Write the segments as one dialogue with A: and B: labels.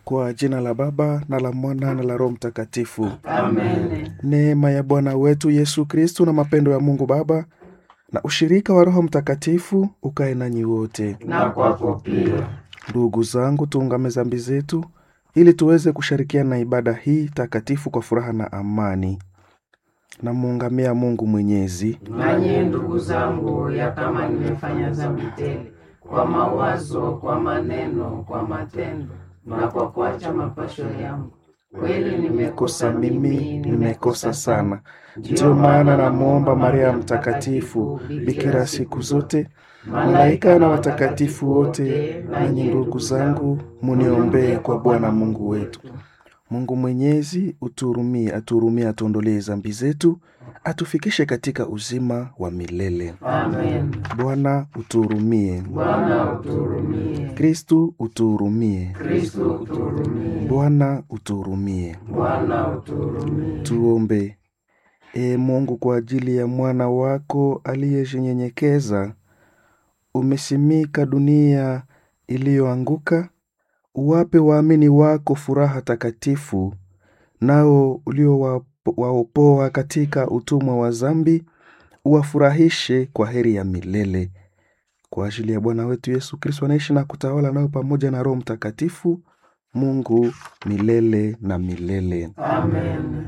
A: Kwa jina la Baba na la Mwana na la Roho Mtakatifu.
B: Amen.
A: Neema ya Bwana wetu Yesu Kristu na mapendo ya Mungu Baba na ushirika wa Roho Mtakatifu ukae nanyi wote.
B: Na kwako pia.
A: Ndugu zangu, tuungame dhambi zetu ili tuweze kushirikiana na ibada hii takatifu kwa furaha na amani. Namuungamia Mungu Mwenyezi
B: Nanyi ndugu zangu, ya kama nimefanya dhambi tele kwa mawazo, kwa maneno, kwa matendo na kwa kuacha mapasho yangu, kweli
A: kosa
B: nimekosa
A: mimi, nimekosa sana. Ndiyo maana namwomba Maria Mtakatifu, bikira siku zote, malaika na watakatifu wote, nanyi ndugu zangu, muniombee kwa Bwana Mungu wetu. Mungu Mwenyezi uturumie, atuhurumie, atuondolee dhambi zetu, atufikishe katika uzima wa milele.
B: Amen.
A: Bwana utuhurumie.
B: Bwana uturumie.
A: Kristu utuhurumie.
B: Kristo uturumie.
A: Bwana utuhurumie.
B: Bwana uturumie.
A: Tuombe. Ee Mungu, kwa ajili ya mwana wako aliyejinyenyekeza, umesimika dunia iliyoanguka, uwape waamini wako furaha takatifu, nao uliowaopoa katika utumwa wa dhambi, uwafurahishe kwa heri ya milele. Kwa ajili ya Bwana wetu Yesu Kristo anaishi na kutawala nayo pamoja na Roho Mtakatifu, Mungu milele na milele.
B: Amen.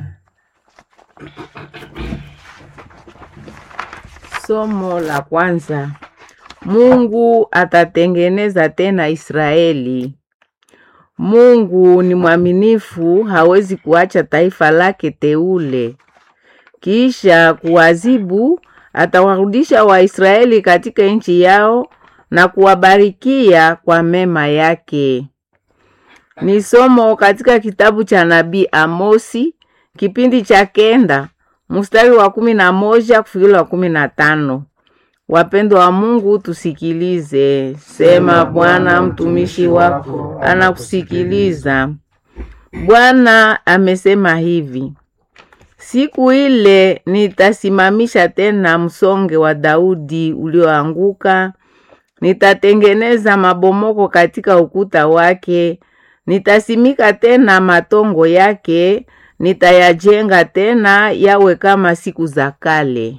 C: Somo la kwanza. Mungu atatengeneza tena Israeli. Mungu ni mwaminifu, hawezi kuacha taifa lake teule. Kisha kuwazibu, atawarudisha Waisraeli katika nchi yao na kuwabarikia kwa mema yake. Ni somo katika kitabu cha nabii Amosi kipindi cha kenda mstari wa kumi na moja kufikiri wa kumi na tano. Wapendwa wa Mungu, tusikilize. Sema Bwana, mtumishi wako anakusikiliza. Bwana amesema hivi: siku ile nitasimamisha tena msonge wa Daudi ulioanguka, nitatengeneza mabomoko katika ukuta wake, nitasimika tena matongo yake, nitayajenga tena yawe kama siku za kale.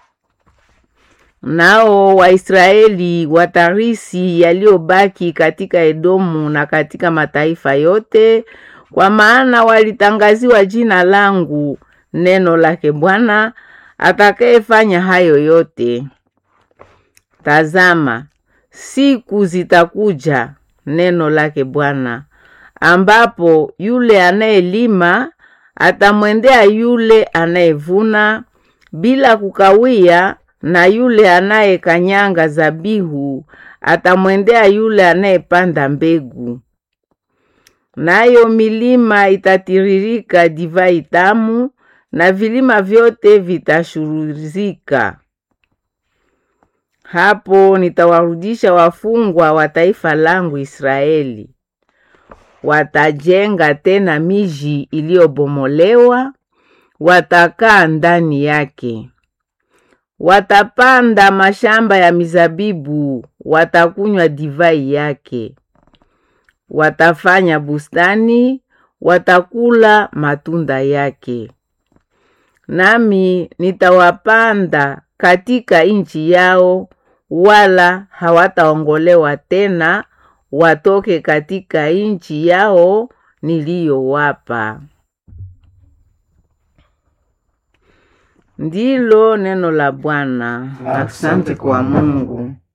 C: Nao Waisraeli watarisi yaliyobaki katika Edomu na katika mataifa yote, kwa maana walitangaziwa jina langu, neno lake Bwana atakayefanya hayo yote. Tazama, siku zitakuja, neno lake Bwana, ambapo yule anayelima atamwendea yule anayevuna bila kukawia, na yule anayekanyanga zabihu atamwendea yule anayepanda mbegu. Nayo milima itatiririka divai tamu, na vilima vyote vitashuruzika. Hapo nitawarudisha wafungwa wa taifa langu Israeli. Watajenga tena miji iliyobomolewa, watakaa ndani yake. Watapanda mashamba ya mizabibu, watakunywa divai yake. Watafanya bustani, watakula matunda yake. Nami nitawapanda katika nchi yao, wala hawataongolewa tena watoke katika nchi yao niliyowapa. Ndilo neno la Bwana. Asante kwa Mungu.